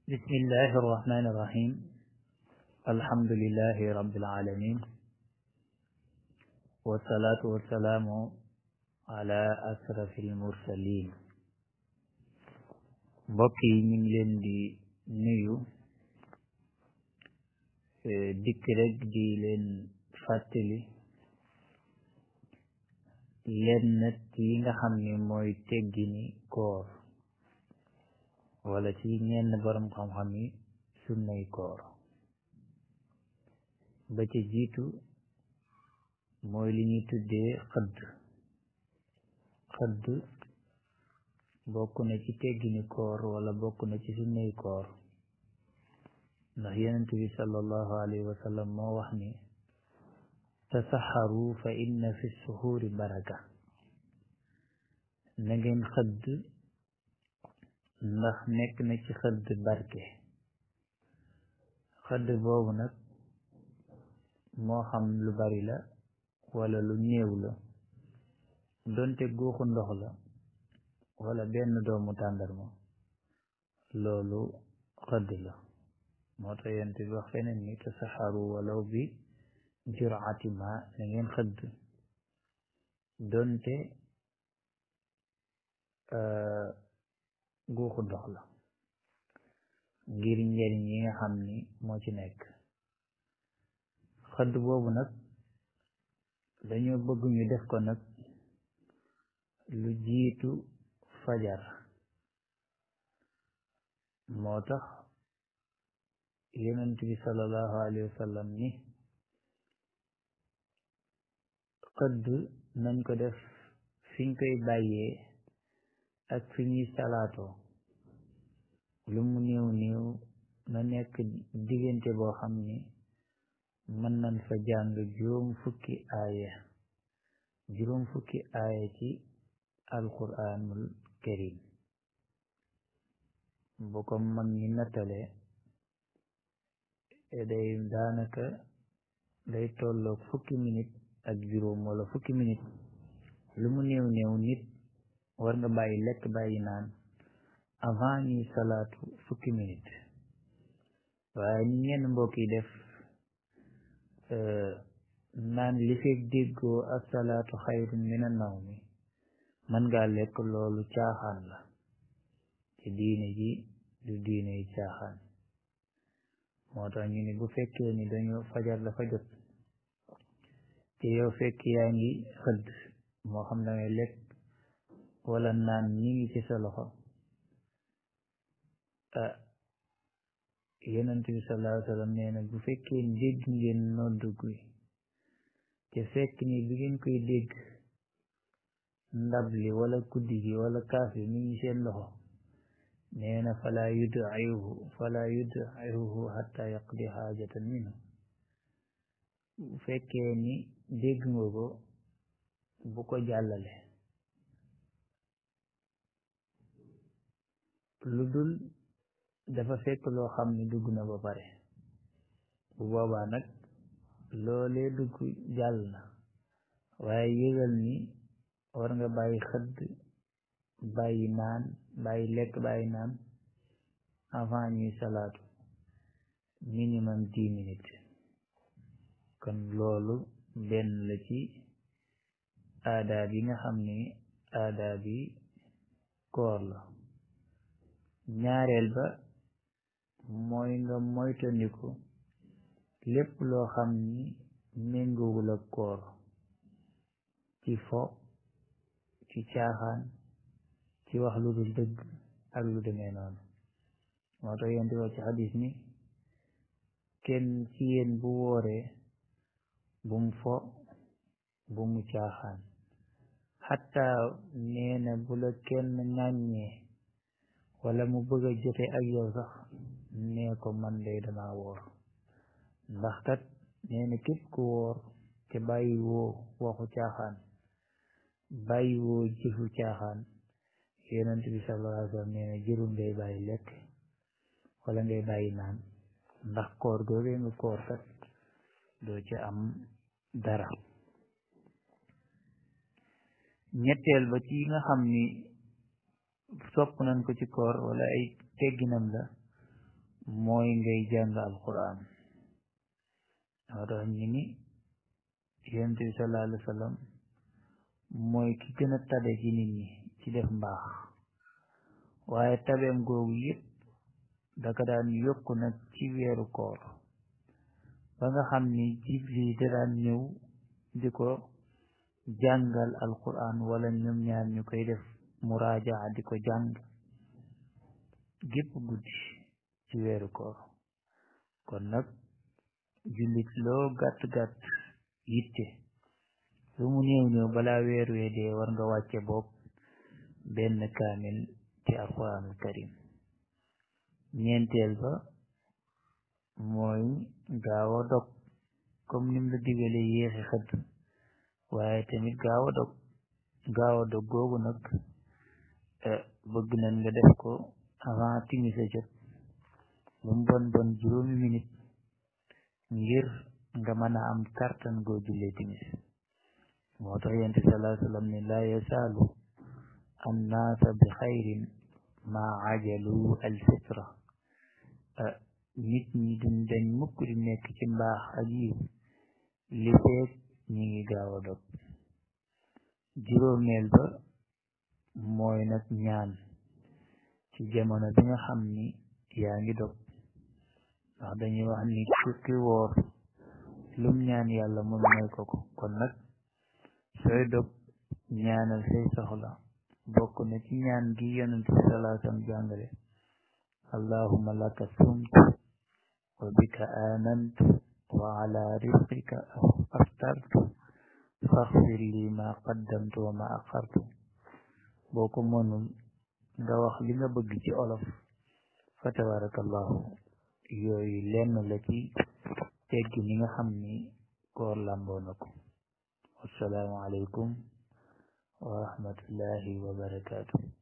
بسم الله الرحمن الرحيم الحمد لله رب العالمين والصلاة والسلام على أشرف المرسلين mbokk yi ñu ngi leen di nuyu dikk rek di leen fàttali lenn yi nga xam ni mooy teggini koor wala ci ñenn borom xam-xam yi sunnay koor ba ca jiitu mooy li ñuy tuddee xëdd xëdd bokk na ci teggini koor wala bokk na ci sunnay koor ndax yonent bi sallallahu alayhi wa sallam moo wax ni tasaxaru fa inna fi suxuuri baraka na ngeen xëdd ndax nekk na ci xëdd barke xëdd boobu nag moo xam lu bari la wala lu néew la donte guuxu ndox la wala benn doomu tàndarma loolu xëdd la moo tax yent bi wax feneen ni tasaxaru walaw bi juraati ma na ngeen xëdd donte guuxu ndox la ngir njariñ yi nga xam ni moo ci nekk xëdd boobu nag dañoo bëgg ñu def ko nag lu jiitu fajar moo tax yonent bi sallallahu alayhi wa sallam ni xëdd nañ ko def fiñ koy bàyyee ak fi ñuy salaatoo lu mu néew néew na nekk diggante boo xam ni mën nañ fa jàng juróom fukki aaya juróom fukki aaya ci alquranul karim bu ko mag ñi nattale day daanaka day tolloog fukki minute ak juróom wala fukki minute lu mu néew néew nit war nga bàyyi lekk bàyyi naan avant ñuy salaatu fukki minute waaye ni ñenn mbokk yi def naan li fekk déggoo asalaatu xayrun mina nawmi mën ngaa lekk loolu caaxaan la ci diine ji du diine yi caaxaan moo tax ñu ni bu fekkee ni dañoo fajar dafa jot te yow fekk yaa ngi xëdd moo xam da ngay lekk wala naan ñi ngi ci sa loxo ah yonent bi sallallahu alayhi wa sallam nee na bu fekkee dégg ngeen noddu gi te fekk ni bi ngeen koy dégg ndab li wala kuddi gi wala kaas bi mi ngi seen loxo nee na fala yud'ihu fala yud'ihu hatta yaqdi haajatan minhu bu fekkee ni dégg nga ko bu ko jàllale lu dul dafa fekk loo xam ni dugg na ba pare bu boobaa nag loolee dugg jàll na waaye yëgal ni war nga bàyyi xëdd bàyyi naan bàyyi lekk bàyyi naan avant ñuy salaatu minimum dix minutes kon loolu benn la ci aadaab yi nga xam ni aadaab yi koor la ñaareel ba mooy nga moytandiku lépp loo xam ni méngoowul ak koor ci fo ci caaxaan ci wax lu dul dëgg ak lu demee noonu moo tax yéen di wax ci xadis ni kenn ci yéen bu wooree bum fo bu mu caaxaan xatta nee na bu la kenn ŋàññee wala mu bëgg a jote ak yow sax nee ko man day dama woor ndax kat nee na képp ku woor te bàyyi woo waxu caaxaan bàyyi woo jëfu caaxaan yonent bi sallallahu alayhi wa sallam nee na jërul ngay bàyyi lekk wala ngay bàyyi naan ndax koor googee nga koor kat doo ci am dara ñetteel ba ci nga xam ni sopp nañ ko ci koor wala ay tegginam la mooy ngay jàng alquran moo tax ñu ni yonent bi sallallahu alayhi wa sallam mooy ki gën a tabe ci nit ñi ci def mbaax waaye tabeem googu yëpp daka daan yokku nag ci weeru koor ba nga xam ni Jibril da daan ñëw di ko jàngal alquran wala ñoom ñaar ñu koy def muraajaa di ko jàng gépp guddi ci weeru koor kon nag jullit loo gàtt-gàtt yitte lu mu néew néew balaa weer wee dee war nga wàcce bopp benn kaamil ci alquranul karim ñeenteel ba mooy gaaw a dog comme nim la digale yéexi xëdd waaye tamit gaaw a dog gaaw a dog googu nag bëgg nañ nga def ko avant timis a jot lu mu bon bon juróomi minute ngir nga mën a am kartan goo jullee timis moo tax yonent bi sallallahu alayhi wa sallam ne laa yasaalu annaasa bi xayrin maa ajalu al fitra nit ñi duñ dañ mukk di nekk ci mbaax ak yiw li feek ñi ngi gaaw a dog juróomeel ba mooy nag ñaan ci jamono bi nga xam ni yaa ngi dog ndax dañuy wax ni ki woor lum ñaan yàlla mun may ko ko kon nag sooy dog ñaanal say soxla bokk na ci ñaan gi yonent bi sallallahu alayhi wa sallam jàngale allahumma laka sumtu wa bika aanantu wa ala rizqika aftartu faghfir li ma qaddamtu wa ma axartu boo ko mënul nga wax li nga bëgg ci olof fa tabarakallahu yooyu lenn la ci teggi ni nga xam ni koor làmboo na ko wassalaamu aleykum wa rahmatullahi wa barakaatu